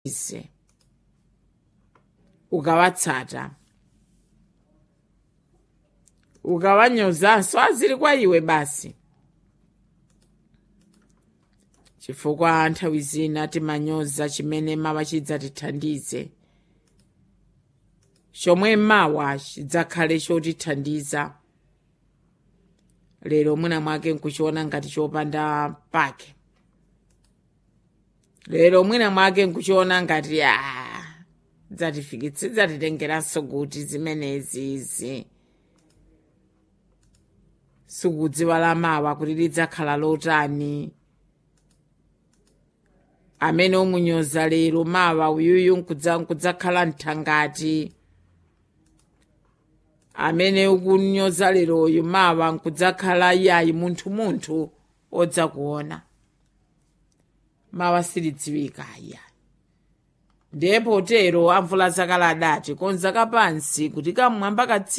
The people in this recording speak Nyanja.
ise ukawatsata ukawanyozanso azili kwa iwe basi chifukwa nthawi zina timanyoza chimene mawa chidzatithandize chomwe mawa chidzakhale chotithandiza lero mwina mwake nkuchiona ngati chopanda pake lero mwina mwake nkuchiona ngati a dzatifikitse dzatitengeranso kuti zimenezi izi sikudziwa la mawa kuti lidzakhala lotani amene umunyoza lero mawa uyuyu nkudza nkudzakhala mthangati amene ukunyoza leroyu mawa nkudzakhala yayi munthu munthu odzakuona mawa silidziwika aya ndiye potero amvula zakale adati konza kapansi kuti kamwamba katsi